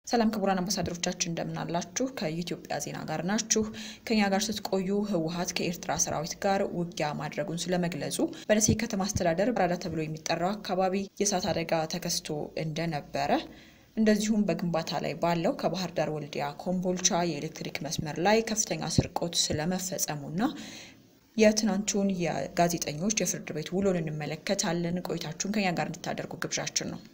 ሰላም ክቡራን አምባሳደሮቻችን እንደምናላችሁ። ከኢትዮጵያ ዜና ጋር ናችሁ። ከኛ ጋር ስትቆዩ ህወሓት ከኤርትራ ሰራዊት ጋር ውጊያ ማድረጉን ስለመግለጹ፣ በደሴ ከተማ አስተዳደር በራዳ ተብሎ የሚጠራው አካባቢ የእሳት አደጋ ተከስቶ እንደነበረ እንደዚሁም በግንባታ ላይ ባለው ከባህር ዳር ወልዲያ ኮምቦልቻ የኤሌክትሪክ መስመር ላይ ከፍተኛ ስርቆት ስለመፈጸሙና የትናንቱን የጋዜጠኞች የፍርድ ቤት ውሎን እንመለከታለን። ቆይታችሁን ከኛ ጋር እንድታደርጉ ግብዣችን ነው።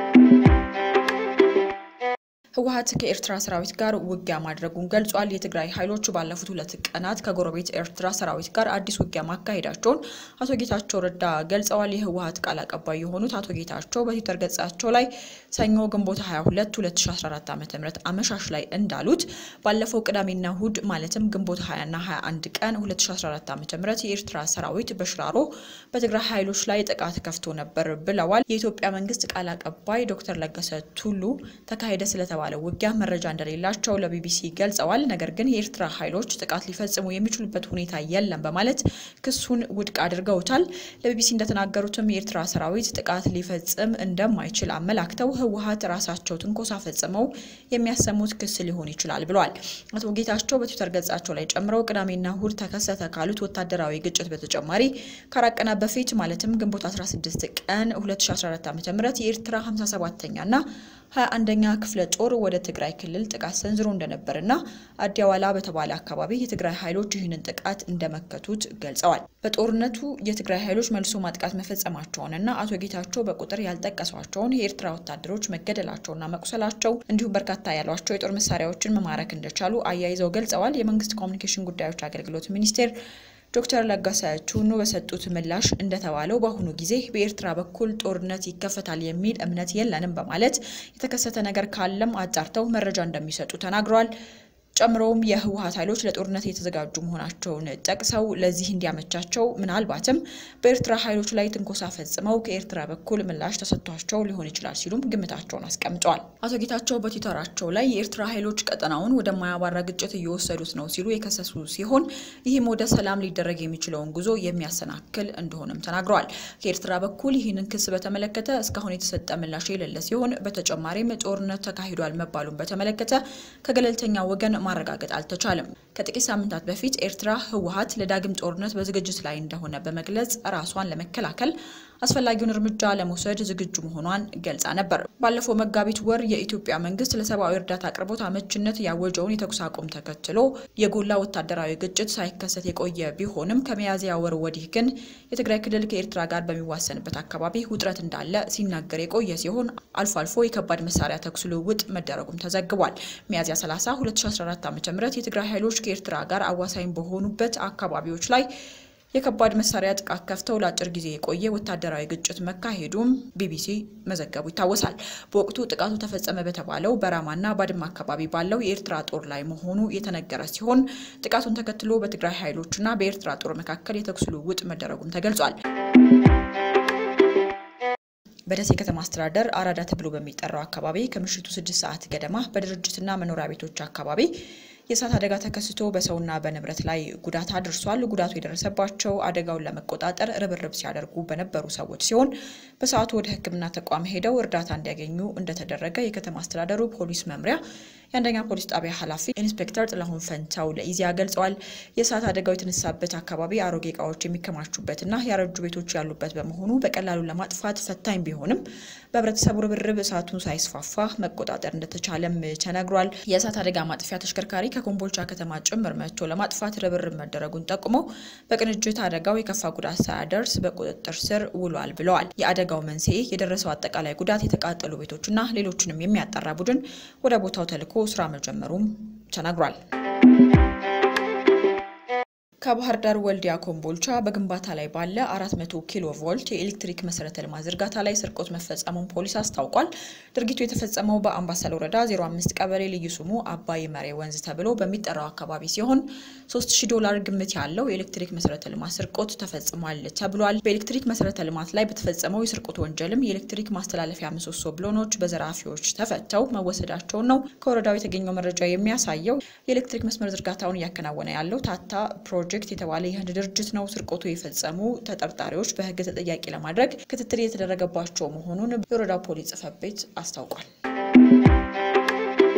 ህወሓት ከኤርትራ ሰራዊት ጋር ውጊያ ማድረጉን ገልጿል። የትግራይ ኃይሎች ባለፉት ሁለት ቀናት ከጎረቤት ኤርትራ ሰራዊት ጋር አዲስ ውጊያ ማካሄዳቸውን አቶ ጌታቸው ረዳ ገልጸዋል። የህወሓት ቃል አቀባይ የሆኑት አቶ ጌታቸው በትዊተር ገጻቸው ላይ ሰኞ ግንቦት 22 2014 ዓ.ም አመሻሽ ላይ እንዳሉት ባለፈው ቅዳሜና እሁድ ማለትም ግንቦት 20ና 21 ቀን 2014 ዓ.ም የኤርትራ ሰራዊት በሽራሮ በትግራይ ኃይሎች ላይ ጥቃት ከፍቶ ነበር ብለዋል። የኢትዮጵያ መንግስት ቃል አቀባይ ዶክተር ለገሰ ቱሉ ተካሄደ ስለተባለ ውጊያ መረጃ እንደሌላቸው ለቢቢሲ ገልጸዋል። ነገር ግን የኤርትራ ኃይሎች ጥቃት ሊፈጽሙ የሚችሉበት ሁኔታ የለም በማለት ክሱን ውድቅ አድርገውታል። ለቢቢሲ እንደተናገሩትም የኤርትራ ሰራዊት ጥቃት ሊፈጽም እንደማይችል አመላክተው ህወሓት ራሳቸው ትንኮሳ ፈጽመው የሚያሰሙት ክስ ሊሆን ይችላል ብለዋል። አቶ ጌታቸው በትዊተር ገጻቸው ላይ ጨምረው ቅዳሜና እሁድ ተከሰተ ካሉት ወታደራዊ ግጭት በተጨማሪ ከአራት ቀናት በፊት ማለትም ግንቦት 16 ቀን 2014 ዓ.ም የኤርትራ 57ኛና 21ኛ ክፍለ ጦር ወደ ትግራይ ክልል ጥቃት ሰንዝሮ እንደነበርና አዲያዋላ በተባለ አካባቢ የትግራይ ኃይሎች ይህንን ጥቃት እንደመከቱት ገልጸዋል። በጦርነቱ የትግራይ ኃይሎች መልሶ ማጥቃት መፈጸማቸውንና አቶ ጌታቸው በቁጥር ያልጠቀሷቸውን የኤርትራ ወታደሮች መገደላቸውና መቁሰላቸው እንዲሁም በርካታ ያሏቸው የጦር መሳሪያዎችን መማረክ እንደቻሉ አያይዘው ገልጸዋል። የመንግስት ኮሚኒኬሽን ጉዳዮች አገልግሎት ሚኒስቴር ዶክተር ለገሰ ቱኑ በሰጡት ምላሽ እንደተባለው በአሁኑ ጊዜ በኤርትራ በኩል ጦርነት ይከፈታል የሚል እምነት የለንም በማለት የተከሰተ ነገር ካለም አጣርተው መረጃ እንደሚሰጡ ተናግረዋል። ጨምሮም የህወሓት ኃይሎች ለጦርነት የተዘጋጁ መሆናቸውን ጠቅሰው ለዚህ እንዲያመቻቸው ምናልባትም በኤርትራ ኃይሎች ላይ ትንኮሳ ፈጽመው ከኤርትራ በኩል ምላሽ ተሰጥቷቸው ሊሆን ይችላል ሲሉም ግምታቸውን አስቀምጠዋል። አቶ ጌታቸው በትዊተራቸው ላይ የኤርትራ ኃይሎች ቀጠናውን ወደማያባራ ግጭት እየወሰዱት ነው ሲሉ የከሰሱ ሲሆን ይህም ወደ ሰላም ሊደረግ የሚችለውን ጉዞ የሚያሰናክል እንደሆነም ተናግረዋል። ከኤርትራ በኩል ይህንን ክስ በተመለከተ እስካሁን የተሰጠ ምላሽ የሌለ ሲሆን በተጨማሪም ጦርነት ተካሂዷል መባሉን በተመለከተ ከገለልተኛ ወገን ማረጋገጥ አልተቻለም። ከጥቂት ሳምንታት በፊት ኤርትራ ህወሓት ለዳግም ጦርነት በዝግጅት ላይ እንደሆነ በመግለጽ ራሷን ለመከላከል አስፈላጊውን እርምጃ ለመውሰድ ዝግጁ መሆኗን ገልጻ ነበር። ባለፈው መጋቢት ወር የኢትዮጵያ መንግስት ለሰብአዊ እርዳታ አቅርቦት አመችነት ያወጀውን የተኩስ አቁም ተከትሎ የጎላ ወታደራዊ ግጭት ሳይከሰት የቆየ ቢሆንም ከሚያዝያ ወር ወዲህ ግን የትግራይ ክልል ከኤርትራ ጋር በሚዋሰንበት አካባቢ ውጥረት እንዳለ ሲናገር የቆየ ሲሆን አልፎ አልፎ የከባድ መሳሪያ ተኩስ ልውውጥ መደረጉም ተዘግቧል። ሚያዝያ 30 2014 ዓ.ም የትግራይ ኃይሎች ከኤርትራ ጋር አዋሳኝ በሆኑበት አካባቢዎች ላይ የከባድ መሳሪያ ጥቃት ከፍተው ለአጭር ጊዜ የቆየ ወታደራዊ ግጭት መካሄዱም ቢቢሲ መዘገቡ ይታወሳል። በወቅቱ ጥቃቱ ተፈጸመ በተባለው በራማና ባድማ አካባቢ ባለው የኤርትራ ጦር ላይ መሆኑ የተነገረ ሲሆን ጥቃቱን ተከትሎ በትግራይ ኃይሎችና በኤርትራ ጦር መካከል የተኩስ ልውውጥ መደረጉም ተገልጿል። በደሴ ከተማ አስተዳደር አራዳ ተብሎ በሚጠራው አካባቢ ከምሽቱ ስድስት ሰዓት ገደማ በድርጅትና መኖሪያ ቤቶች አካባቢ የእሳት አደጋ ተከስቶ በሰውና በንብረት ላይ ጉዳት አድርሷል። ጉዳቱ የደረሰባቸው አደጋውን ለመቆጣጠር ርብርብ ሲያደርጉ በነበሩ ሰዎች ሲሆን በሰዓቱ ወደ ሕክምና ተቋም ሄደው እርዳታ እንዲያገኙ እንደተደረገ የከተማ አስተዳደሩ ፖሊስ መምሪያ የአንደኛ ፖሊስ ጣቢያ ኃላፊ ኢንስፔክተር ጥላሁን ፈንታው ለኢዜአ ገልጸዋል። የእሳት አደጋው የተነሳበት አካባቢ አሮጌ እቃዎች የሚከማቹበትና ያረጁ ቤቶች ያሉበት በመሆኑ በቀላሉ ለማጥፋት ፈታኝ ቢሆንም በህብረተሰቡ ርብርብ እሳቱን ሳይስፋፋ መቆጣጠር እንደተቻለም ተነግሯል። የእሳት አደጋ ማጥፊያ ተሽከርካሪ ከኮምቦልቻ ከተማ ጭምር መጥቶ ለማጥፋት ርብርብ መደረጉን ጠቁመው በቅንጅት አደጋው የከፋ ጉዳት ሳያደርስ በቁጥጥር ስር ውሏል ብለዋል። የአደጋው መንስኤ የደረሰው አጠቃላይ ጉዳት፣ የተቃጠሉ ቤቶችና ሌሎችንም የሚያጣራ ቡድን ወደ ቦታው ተልኮ ስራ መጀመሩም ተነግሯል። ከባህር ዳር ወልዲያ ኮምቦልቻ በግንባታ ላይ ባለ 400 ኪሎ ቮልት የኤሌክትሪክ መሰረተ ልማት ዝርጋታ ላይ ስርቆት መፈጸሙን ፖሊስ አስታውቋል። ድርጊቱ የተፈጸመው በአምባሰል ወረዳ 05 ቀበሌ ልዩ ስሙ አባይ መሬ ወንዝ ተብሎ በሚጠራው አካባቢ ሲሆን 3000 ዶላር ግምት ያለው የኤሌክትሪክ መሰረተ ልማት ስርቆት ተፈጽሟል ተብሏል። በኤሌክትሪክ መሰረተ ልማት ላይ በተፈጸመው የስርቆት ወንጀልም የኤሌክትሪክ ማስተላለፊያ ምሰሶ ብሎኖች በዘራፊዎች ተፈተው መወሰዳቸውን ነው ከወረዳው የተገኘው መረጃ የሚያሳየው። የኤሌክትሪክ መስመር ዝርጋታውን እያከናወነ ያለው ታታ ፕሮጀክት የተባለ የህንድ ድርጅት ነው። ስርቆቱ የፈጸሙ ተጠርጣሪዎች በህግ ተጠያቂ ለማድረግ ክትትል የተደረገባቸው መሆኑን የወረዳው ፖሊስ ጽሕፈት ቤት አስታውቋል።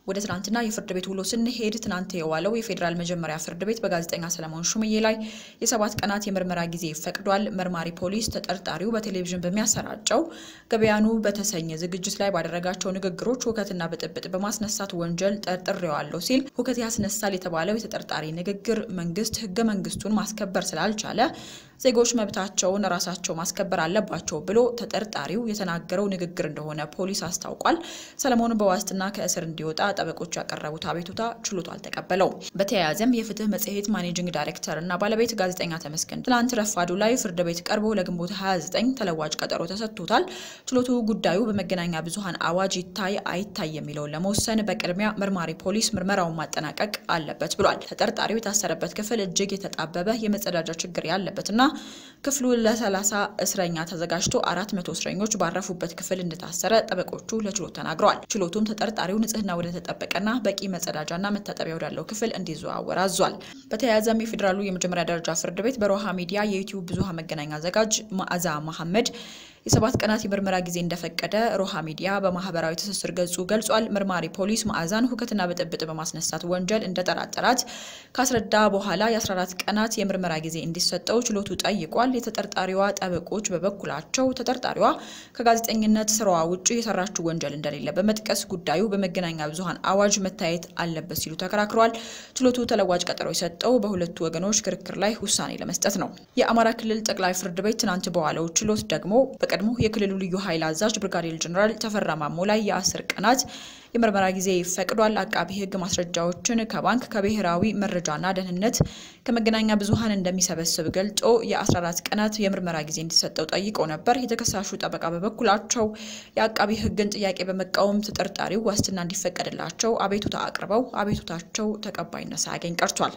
ወደ ትናንትና የፍርድ ቤት ውሎ ስንሄድ ትናንት የዋለው የፌዴራል መጀመሪያ ፍርድ ቤት በጋዜጠኛ ሰለሞን ሹምዬ ላይ የሰባት ቀናት የምርመራ ጊዜ ፈቅዷል። መርማሪ ፖሊስ ተጠርጣሪው በቴሌቪዥን በሚያሰራጨው ገበያኑ በተሰኘ ዝግጅት ላይ ባደረጋቸው ንግግሮች ሁከትና ብጥብጥ በማስነሳት ወንጀል ጠርጥሬዋለሁ ሲል ሁከት ያስነሳል የተባለው የተጠርጣሪ ንግግር መንግስት ህገ መንግስቱን ማስከበር ስላልቻለ ዜጎች መብታቸውን ራሳቸው ማስከበር አለባቸው ብሎ ተጠርጣሪው የተናገረው ንግግር እንደሆነ ፖሊስ አስታውቋል። ሰለሞን በዋስትና ከእስር እንዲወጣ ጠበቆቹ ያቀረቡት አቤቱታ ችሎቱ አልተቀበለውም። በተያያዘም የፍትህ መጽሔት ማኔጂንግ ዳይሬክተር እና ባለቤት ጋዜጠኛ ተመስገን ትላንት ረፋዱ ላይ ፍርድ ቤት ቀርቦ ለግንቦት 29 ተለዋጭ ቀጠሮ ተሰጥቶታል። ችሎቱ ጉዳዩ በመገናኛ ብዙኃን አዋጅ ይታይ አይታይ የሚለውን ለመወሰን በቅድሚያ መርማሪ ፖሊስ ምርመራውን ማጠናቀቅ አለበት ብሏል። ተጠርጣሪው የታሰረበት ክፍል እጅግ የተጣበበ የመጸዳጃ ችግር ያለበትና ክፍሉ ለ30 እስረኛ ተዘጋጅቶ 400 እስረኞች ባረፉበት ክፍል እንደታሰረ ጠበቆቹ ለችሎት ተናግረዋል። ችሎቱም ተጠርጣሪው ንጽህና ወደ ተጠበቀና በቂ መጸዳጃና መታጠቢያ ወዳለው ክፍል እንዲዘዋወር አዟል። በተያያዘም የፌዴራሉ የመጀመሪያ ደረጃ ፍርድ ቤት በሮሃ ሚዲያ የዩቲዩብ ብዙሃን መገናኛ አዘጋጅ መዓዛ መሐመድ የሰባት ቀናት የምርመራ ጊዜ እንደፈቀደ ሮሃ ሚዲያ በማህበራዊ ትስስር ገጹ ገልጿል። መርማሪ ፖሊስ መዓዛን ሁከትና ብጥብጥ በማስነሳት ወንጀል እንደጠራጠራት ካስረዳ በኋላ የ14 ቀናት የምርመራ ጊዜ እንዲሰጠው ችሎቱ ጠይቋል። የተጠርጣሪዋ ጠበቆች በበኩላቸው ተጠርጣሪዋ ከጋዜጠኝነት ስራዋ ውጭ የሰራችው ወንጀል እንደሌለ በመጥቀስ ጉዳዩ በመገናኛ ብዙኃን አዋጅ መታየት አለበት ሲሉ ተከራክረዋል። ችሎቱ ተለዋጭ ቀጠሮ የሰጠው በሁለቱ ወገኖች ክርክር ላይ ውሳኔ ለመስጠት ነው። የአማራ ክልል ጠቅላይ ፍርድ ቤት ትናንት በዋለው ችሎት ደግሞ በቀድሞ የክልሉ ልዩ ኃይል አዛዥ ብርጋዴር ጀኔራል ተፈራ ማሞ ላይ የአስር ቀናት የምርመራ ጊዜ ፈቅዷል። አቃቢ ሕግ ማስረጃዎችን ከባንክ ከብሔራዊ መረጃና ደህንነት ከመገናኛ ብዙኃን እንደሚሰበስብ ገልጾ የ14 ቀናት የምርመራ ጊዜ እንዲሰጠው ጠይቆ ነበር። የተከሳሹ ጠበቃ በበኩላቸው የአቃቢ ሕግን ጥያቄ በመቃወም ተጠርጣሪው ዋስትና እንዲፈቀድላቸው አቤቱታ አቅርበው አቤቱታቸው ተቀባይነት ሳያገኝ ቀርቷል።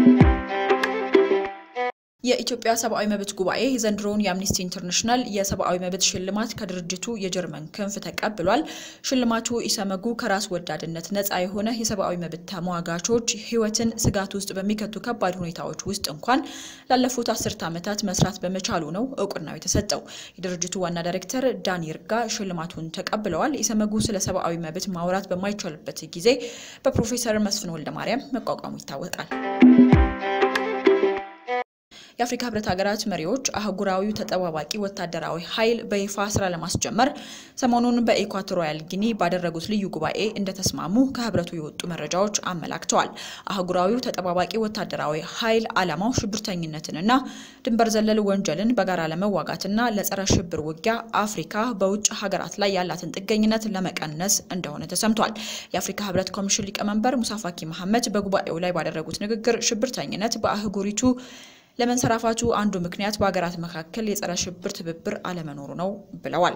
የኢትዮጵያ ሰብአዊ መብት ጉባኤ ዘንድሮውን የአምኒስቲ ኢንተርናሽናል የሰብአዊ መብት ሽልማት ከድርጅቱ የጀርመን ክንፍ ተቀብሏል። ሽልማቱ ኢሰመጉ ከራስ ወዳድነት ነፃ የሆነ የሰብአዊ መብት ተሟጋቾች ሕይወትን ስጋት ውስጥ በሚከቱ ከባድ ሁኔታዎች ውስጥ እንኳን ላለፉት አስርት ዓመታት መስራት በመቻሉ ነው እውቅናው የተሰጠው። የድርጅቱ ዋና ዳይሬክተር ዳን ይርጋ ሽልማቱን ተቀብለዋል። ኢሰመጉ ስለ ሰብአዊ መብት ማውራት በማይቻልበት ጊዜ በፕሮፌሰር መስፍን ወልደማርያም መቋቋሙ ይታወቃል። የአፍሪካ ህብረት ሀገራት መሪዎች አህጉራዊው ተጠባባቂ ወታደራዊ ኃይል በይፋ ስራ ለማስጀመር ሰሞኑን በኢኳቶሪያል ጊኒ ባደረጉት ልዩ ጉባኤ እንደተስማሙ ከህብረቱ የወጡ መረጃዎች አመላክተዋል። አህጉራዊው ተጠባባቂ ወታደራዊ ኃይል ዓላማው ሽብርተኝነትንና ድንበር ዘለል ወንጀልን በጋራ ለመዋጋትና ለጸረ ሽብር ውጊያ አፍሪካ በውጭ ሀገራት ላይ ያላትን ጥገኝነት ለመቀነስ እንደሆነ ተሰምቷል። የአፍሪካ ህብረት ኮሚሽን ሊቀመንበር ሙሳ ፋኪ መሐመድ በጉባኤው ላይ ባደረጉት ንግግር ሽብርተኝነት በአህጉሪቱ ለመንሰራፋቱ አንዱ ምክንያት በሀገራት መካከል የጸረ ሽብር ትብብር አለመኖሩ ነው ብለዋል።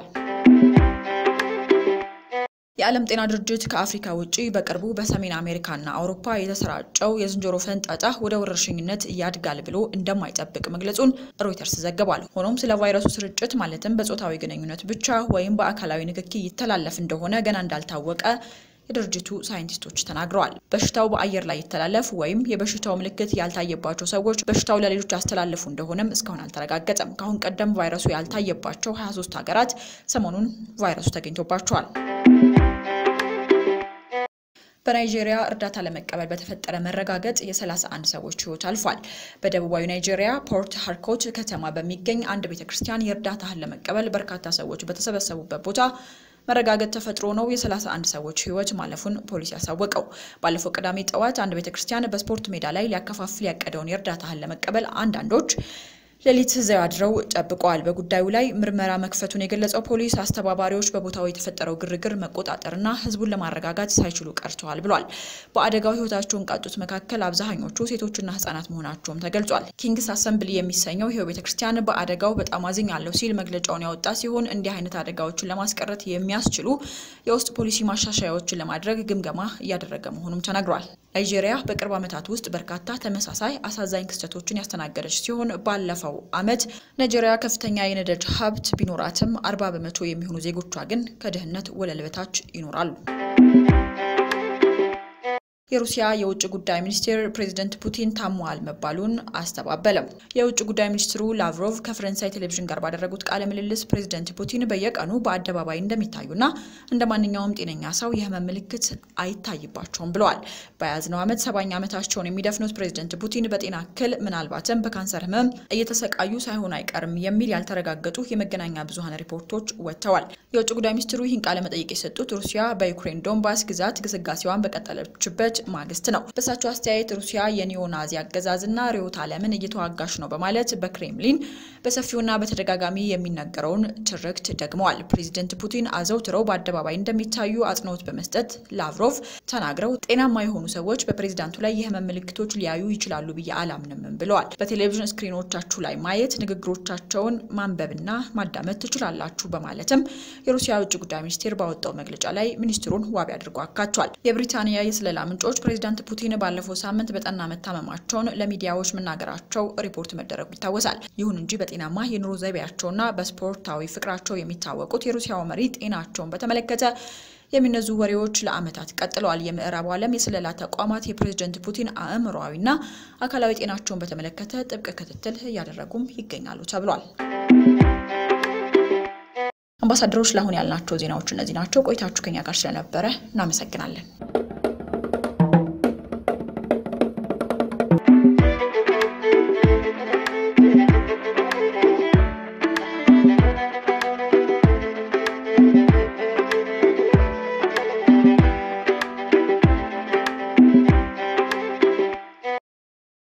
የዓለም ጤና ድርጅት ከአፍሪካ ውጪ በቅርቡ በሰሜን አሜሪካና አውሮፓ የተሰራጨው የዝንጀሮ ፈንጣጣ ወደ ወረርሽኝነት ያድጋል ብሎ እንደማይጠብቅ መግለጹን ሮይተርስ ዘግቧል። ሆኖም ስለ ቫይረሱ ስርጭት ማለትም በጾታዊ ግንኙነት ብቻ ወይም በአካላዊ ንክኪ ይተላለፍ እንደሆነ ገና እንዳልታወቀ የድርጅቱ ሳይንቲስቶች ተናግረዋል። በሽታው በአየር ላይ ይተላለፍ ወይም የበሽታው ምልክት ያልታየባቸው ሰዎች በሽታው ለሌሎች ያስተላልፉ እንደሆነም እስካሁን አልተረጋገጠም። ከአሁን ቀደም ቫይረሱ ያልታየባቸው 23 ሀገራት ሰሞኑን ቫይረሱ ተገኝቶባቸዋል። በናይጄሪያ እርዳታ ለመቀበል በተፈጠረ መረጋገጥ የ31 ሰዎች ሕይወት አልፏል። በደቡባዊ ናይጄሪያ ፖርት ሃርኮት ከተማ በሚገኝ አንድ ቤተ ክርስቲያን የእርዳታ እህል ለመቀበል በርካታ ሰዎች በተሰበሰቡበት ቦታ መረጋገጥ ተፈጥሮ ነው የ31 ሰዎች ህይወት ማለፉን ፖሊስ ያሳወቀው። ባለፈው ቅዳሜ ጠዋት አንድ ቤተ ክርስቲያን በስፖርት ሜዳ ላይ ሊያከፋፍል ያቀደውን የእርዳታ እህል ለመቀበል አንዳንዶች ሌሊት እዚያው አድረው ጠብቀዋል። በጉዳዩ ላይ ምርመራ መክፈቱን የገለጸው ፖሊስ አስተባባሪዎች በቦታው የተፈጠረው ግርግር መቆጣጠርና ህዝቡን ለማረጋጋት ሳይችሉ ቀርተዋል ብሏል። በአደጋው ህይወታቸውን ካጡት መካከል አብዛኞቹ ሴቶችና ህጻናት መሆናቸውም ተገልጿል። ኪንግስ አሰምብሊ የሚሰኘው ይኸው ቤተክርስቲያን በአደጋው በጣም አዝኛለሁ ሲል መግለጫውን ያወጣ ሲሆን እንዲህ አይነት አደጋዎችን ለማስቀረት የሚያስችሉ የውስጥ ፖሊሲ ማሻሻያዎችን ለማድረግ ግምገማ እያደረገ መሆኑም ተነግሯል። ናይጄሪያ በቅርብ ዓመታት ውስጥ በርካታ ተመሳሳይ አሳዛኝ ክስተቶችን ያስተናገደች ሲሆን ባለፈው ዓመት ናይጄሪያ ከፍተኛ የነዳጅ ሀብት ቢኖራትም አርባ በመቶ የሚሆኑ ዜጎቿ ግን ከድህነት ወለል በታች ይኖራሉ። የሩሲያ የውጭ ጉዳይ ሚኒስቴር ፕሬዚደንት ፑቲን ታሟል መባሉን አስተባበለም። የውጭ ጉዳይ ሚኒስትሩ ላቭሮቭ ከፈረንሳይ ቴሌቪዥን ጋር ባደረጉት ቃለ ምልልስ ፕሬዚደንት ፑቲን በየቀኑ በአደባባይ እንደሚታዩና እንደ ማንኛውም ጤነኛ ሰው የህመም ምልክት አይታይባቸውም ብለዋል። በያዝነው ዓመት ሰባኛ ዓመታቸውን የሚደፍኑት ፕሬዚደንት ፑቲን በጤና እክል ምናልባትም በካንሰር ህመም እየተሰቃዩ ሳይሆን አይቀርም የሚል ያልተረጋገጡ የመገናኛ ብዙኃን ሪፖርቶች ወጥተዋል። የውጭ ጉዳይ ሚኒስትሩ ይህን ቃለ መጠይቅ የሰጡት ሩሲያ በዩክሬን ዶንባስ ግዛት ግስጋሴዋን በቀጠለችበት ማግስት ነው። በእሳቸው አስተያየት ሩሲያ የኒዮናዚ አገዛዝና ርዕዮተ ዓለምን እየተዋጋች ነው በማለት በክሬምሊን በሰፊውና በተደጋጋሚ የሚነገረውን ትርክት ደግመዋል። ፕሬዚደንት ፑቲን አዘውትረው በአደባባይ እንደሚታዩ አጽንኦት በመስጠት ላቭሮቭ ተናግረው ጤናማ የሆኑ ሰዎች በፕሬዚዳንቱ ላይ የህመም ምልክቶች ሊያዩ ይችላሉ ብዬ አላምንም ብለዋል። በቴሌቪዥን ስክሪኖቻችሁ ላይ ማየት፣ ንግግሮቻቸውን ማንበብና ማዳመጥ ትችላላችሁ በማለትም የሩሲያ የውጭ ጉዳይ ሚኒስቴር ባወጣው መግለጫ ላይ ሚኒስትሩን ዋቢ አድርጎ አካቷል። የብሪታንያ የስለላ ምንጮች ፕሬዚዳንት ፑቲን ባለፈው ሳምንት በጠና መታመማቸውን ለሚዲያዎች መናገራቸው ሪፖርት መደረጉ ይታወሳል። ይሁን እንጂ በጤናማ የኑሮ ዘይቤያቸውና በስፖርታዊ ፍቅራቸው የሚታወቁት የሩሲያው መሪ ጤናቸውን በተመለከተ የሚነዙ ወሬዎች ለዓመታት ቀጥለዋል። የምዕራቡ ዓለም የስለላ ተቋማት የፕሬዝደንት ፑቲን አእምሮአዊና አካላዊ ጤናቸውን በተመለከተ ጥብቅ ክትትል እያደረጉም ይገኛሉ ተብሏል። አምባሳደሮች፣ ለአሁን ያልናቸው ዜናዎች እነዚህ ናቸው። ቆይታችሁ ከኛ ጋር ስለነበረ እናመሰግናለን።